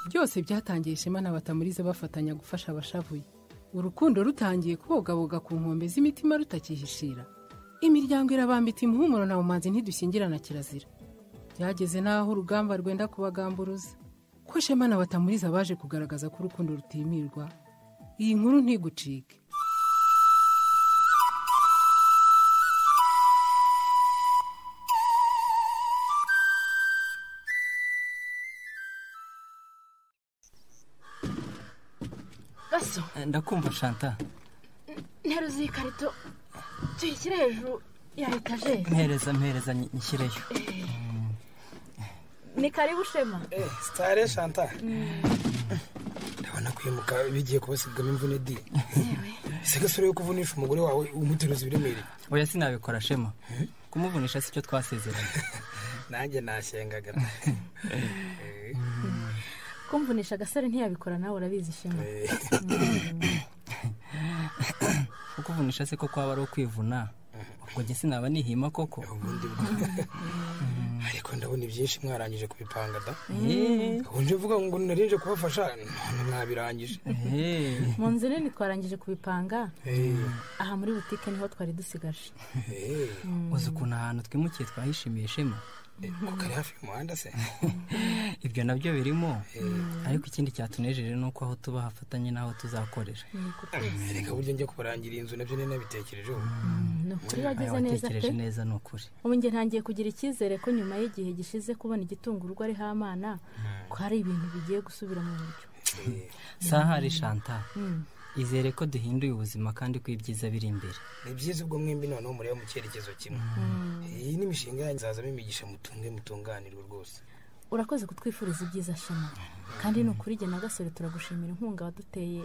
byose byatangiye ishema n'abatamuriza bafatanya gufasha abashavuye urukundo rutangiye kubogaboga ku nkombe z'imitima rutakihishira imiryango irabambita umuhumuro na bumanzi ntidushyingirana kirazira byageze n'aho urugamba rwenda kubagamburuza ko shema na batamuriza baje kugaragaza ko urukundo rutimirwa iyi nkuru ntigucike gaso ndakumva shanta nteruza iyi karito tuyishyire hejuru ya etajeri mpereza mpereza nshyireyo ni karibu shema sitare shanta ndabona kwimuka bigiye kubasigamo imvune di ese gasore yo kuvunisha umugore wawe umuteruza ibiremereye oya sinabikora shema kumuvunisha si cyo twasezeranye nanjye nasyengaga kumvunisha agasore ntiyabikora nawe urabizi shema kukuvunisha se ko kwaba ari ukwivuna ubwo njye sinaba nihima koko ubundi bwo ariko ndabona ibyinshi mwarangije kubipanga da Eh, ubu nje mvuga ngo narinje kubafasha none mwabirangije eh, mu nzu nini twarangije kubipanga Eh, aha muri butike niho twari dusigaje eh, uzi ukuntu ahantu twimukiye twahishimiye shema ko kari hafi y'umuhanda se ibyo nabyo birimo ariko ikindi cyatunejeje ni uko aho tuba hafatanye n'aho tuzakorera reka buryo njya kubarangira inzu nabyo nari nabitekerejeho ni ukuri wagize Aya, neza watekereje pe neza ni ukuri ubu njye ntangiye kugira icyizere ko nyuma y'igihe gishize kubona igitunga urugo ariho amana ko hari ibintu bigiye gusubira mu buryo sahari shanta izere ko duhinduye ubuzima kandi ko ibyiza biri imbere ni byiza ubwo mwembi noneho mureba mu cyerekezo kimwe iyi ni imishinga yanyu izazamo imigisha mutunge mutunganirwe rwose urakoze kutwifuriza ibyiza shema kandi ni ukuri njye na gasore turagushimira inkunga waduteye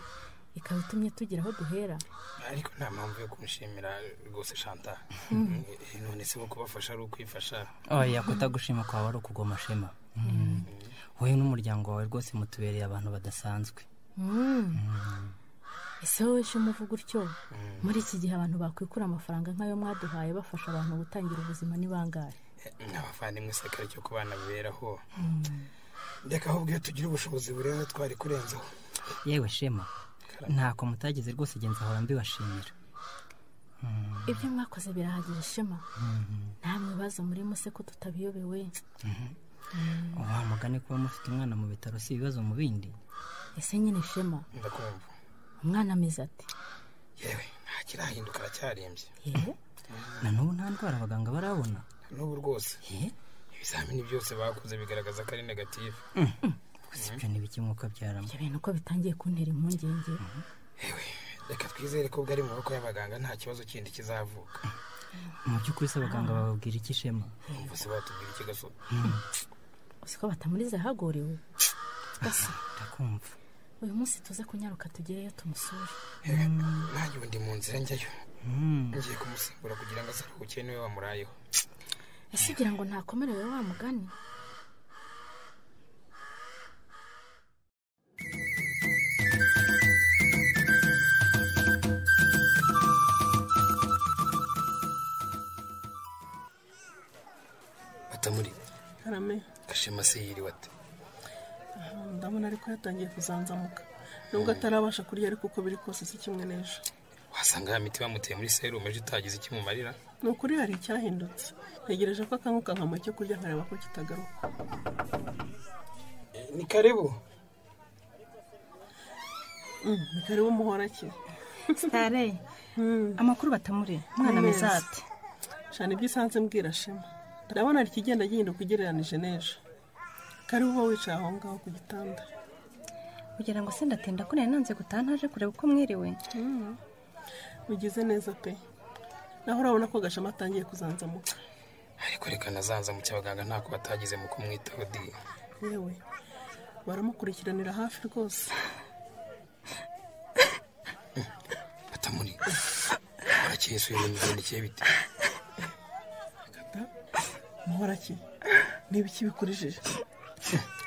ikaba itumye tugira aho duhera ariko nta mpamvu yo kumushimira rwose shanta Eh, none se bo kubafasha ari ukwifasha oya kutagushima kwawe ari ukugoma shema Mm. wowe n'umuryango wawe rwose mutubereye abantu badasanzwe Mm. ese wowe shema uvuga utyo muri iki gihe abantu bakwikura amafaranga nk'ayo mwaduhaye bafasha abantu gutangira ubuzima ni bangahe n'abavandimwe isakari cyo ku bana biberaho reka ahubwo iyo tugira ubushobozi burenze twari kurenzaho yewe shema ntako mutagize rwose genza ahora mbibashimira ibyo mwakoze birahagije shema nta mwibazo muri muse ko tutabiyobewe wa mugani kuba mufite umwana mu bitaro si ibibazo mu bindi ese nyine shema ndakumva umwana ameze ati yewe nta kirahinduka aracyarembye yewe na n'ubu nta ndwara abaganga barabona n'ubu rwose Eh? ibizamini byose bakoze bigaragaza ko ari negative gusa ibyo ni bike nk'uko abyaramo ibyo bintu uko bitangiye kuntera impungenge yewe reka twizere ko bwari mu maboko y'abaganga nta kibazo kindi kizavuka mu by'ukuri se abaganga bababwira iki shema Urumva se batubwira iki gaso uzi ko batamuriza ahagoriwe gusa ndakumva uyu munsi tuze kunyaruka tugereyo tumusure nanjye ubu ndi mu nzira njyayo Mm. ngiye kumusimbura kugira ngo asaruhuke niwe wamurayeho ese ugira ngo ntakomerewe wa mugani batamuri karame gashema se yiriwe ati ndabona ariko yatangiye kuzanzamuka nubwo atarabasha kurya ariko uko biri kose si kimwe n'ejo wasanga ya miti bamuteye muri serumu ejo utagize ikimumarira ni ukuri hari icyahindutse ntegereje ko akanguka nkama icyo kurya nkareba ko kitagaruka ni karibu Mm, ni karibu muhora ki sitare amakuru batamure umwana ameze Neza. ati shana ibyo usanze mbwira shema ndabona hari ikigenda gihinduka ugereranije n'ejo karibu uba wicaye aho ngaho ku gitanda kugira ngo se ndatinda ko nari nanze gutaha ntaje kureba uko mwiriwe bigize neza pe naho urabona ko gashema atangiye kuzanzamuka ariko reka nazanza mu cyabaganga ntako batagize mu kumwitaho di yewe baramukurikiranira hafi rwose batamuri urakeye se uyu migendekeye bite kata muhora ki niba iki bikurijije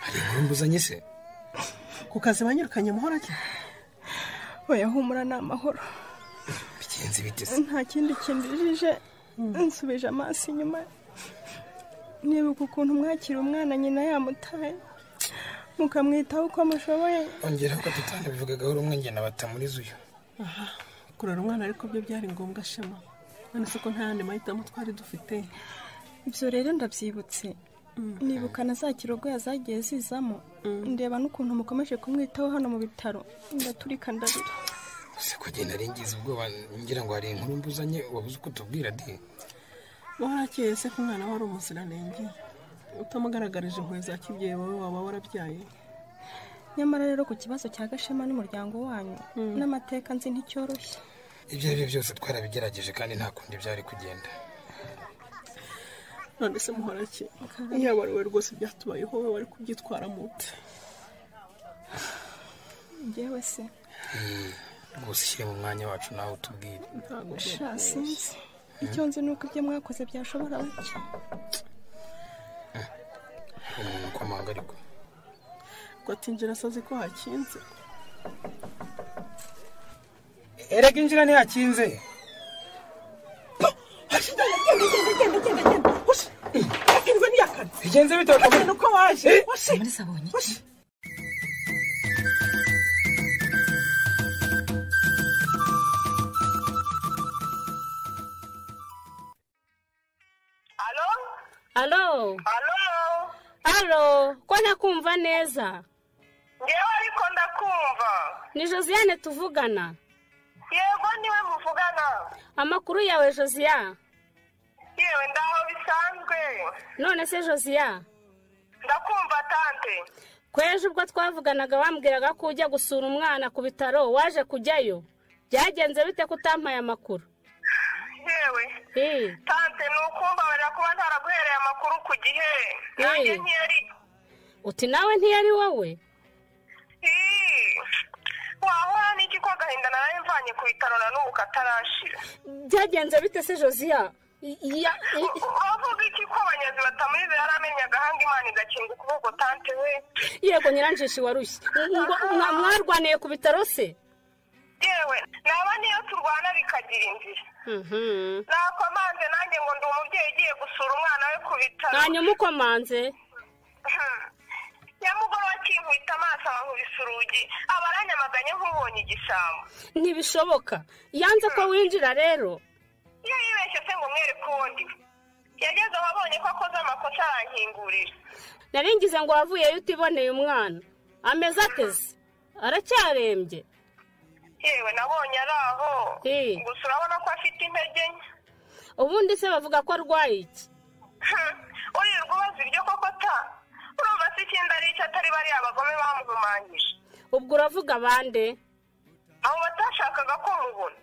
hari inkuru mbuzanye se ku kazi banyirukanye muhora ki oya humura ni amahoro bigenze bite se nta kindi kindijije nsubije amaso inyuma nibuka ukuntu mwakira umwana nyina yamutaye mukamwitaho uko mushoboye ongeraho ko tutanabivuga gahoro umwe ngena batamuriza uyu aha kurera umwana ariko byo byari ngombwa shema none se ko nta yandi mahitamo twari dufite ibyo rero ndabyibutse nibuka na za kirogoya zagiye zizamo ndeba n'ukuntu mukomeje kumwitaho hano mu bitaro ndaturika ndarira gusa kugenda ari ingizi ubwoba ngira ngo hari inkuru mbuzanye wabuze uko utubwira di warakeye se ko umwana wari umuziranenge utamugaragarije impuhwe za kibyeyi wowe waba warabyaye nyamara rero ku kibazo cya gashema n'umuryango wanyu n'amateka nzi nticyoroshye ibyo ari byo byose twarabigerageje kandi nta kundi byari kugenda none se muhorake yaba ari we rwose byatubayeho wowe wari kubyitwaramo ute ngewe se Eh, rwose ushyire mu mwanya wacu nawe utubwire ntabwo sha sinzi icyo nzi ni uko ibyo mwakoze byashobora bake uwo muntu ukomanga ariko ko atinjira asazi ko hakinze erega injira ntihakinze hakinze ntiyakaze bigenze bitewe ni uko waje muri sabonye iki alo Halo, alo ko ntakumva neza ngewe ariko ndakumva ni josiane tuvugana yego niwe muvugana amakuru yawe josiya yewe ndaho bisanzwe none se josiya ndakumva tante ko ejo ubwo twavuganaga wambwiraga ko ujya gusura umwana ku bitaro waje kujyayo byagenze bite ko utampaye amakuru yewe Ii, tante ni ukumbabarira kuba ntaraguhereye amakuru ku gihe nanjye Eh. ntiyari uti nawe ntiyari wowe Ii, wahora n'iki ko agahinda naraye mvanye ku bitaro na n'ubu katarashira byagenze bite se josiya I- iya- i- bavuga iki ko abanyazi batamuriza yari amenye agahanga imana igakinga ukuboko tante we yego nyiranjishi warushye Ngo mwa- mwarwaniye ku bitaro se yewe naba niyo turwana bikagira inzira Mhm. nakomanze nanjye ngo ndi umubyeyi ugiye gusura umwana we ku bitaro hanyuma ukomanze nyamugoroba akinkubita amaso ankubisa urugi aba aranyamaganye nk'ubonye igisambo ntibishoboka yanze ko winjira rero iyo yibeshye se ngo umwereke uwo ndi we yageze aho abonye ko akoze amakosa arankingurira naringize ngo wavuyeyo utiboneye umwana ameze ateze aracyarembye yewe nabonye ari aho Eh. gusa urabona ko afite intege nke ubundi se bavuga ko arwaye iki Hmm, urirwa ubaza iryo koko ta urumva se ikindi ari icyo atari bariya abagome bamuhumanyije ubwo uravuga bande abo batashakaga ko mubona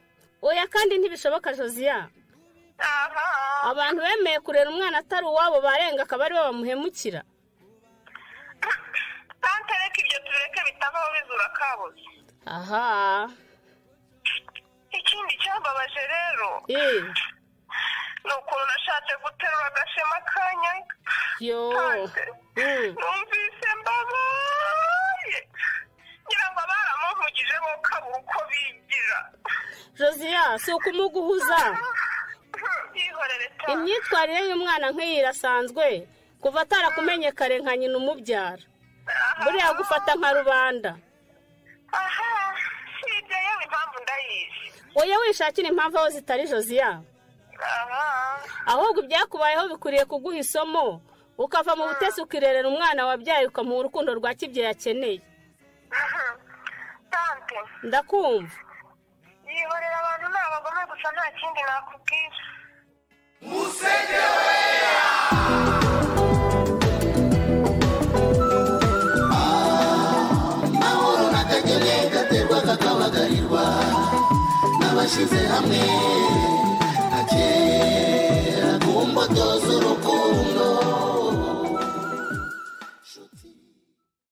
oya kandi ntibishoboka josiya aha abantu bemeye kurera umwana atari uwabo barenga akaba aribo bamuhemukira tante reka ibyo tubireke bitabaho bizura kabuze aha ikindi cyambabaje rero ee ni ukuntu nashatse guterura agashema kanya yo tante Mm. numvise mbabaye ngira ngo baramuhugije bo kabura uko bigira josiya si ukumuguhuza yihorere tante imyitwarire y'umwana nk'iyi irasanzwe kuva atarakumenye kare nka nyina umubyara buriya gufata nka rubanda aha si ibyo yewe impamvu ndayizi oya wishakira impamvu aho zitari josiya aha ahubwo ibyakubayeho bikwiriye kuguha isomo ukava mu butesi ukirerera umwana wabyaye ukamuha urukundo rwa kibyeyi akeneye tante ndakumva yihorera abantu ni abagome gusa nta kindi nakubwira akagere gaterwa kakabagarirwa n'abashyize hamwe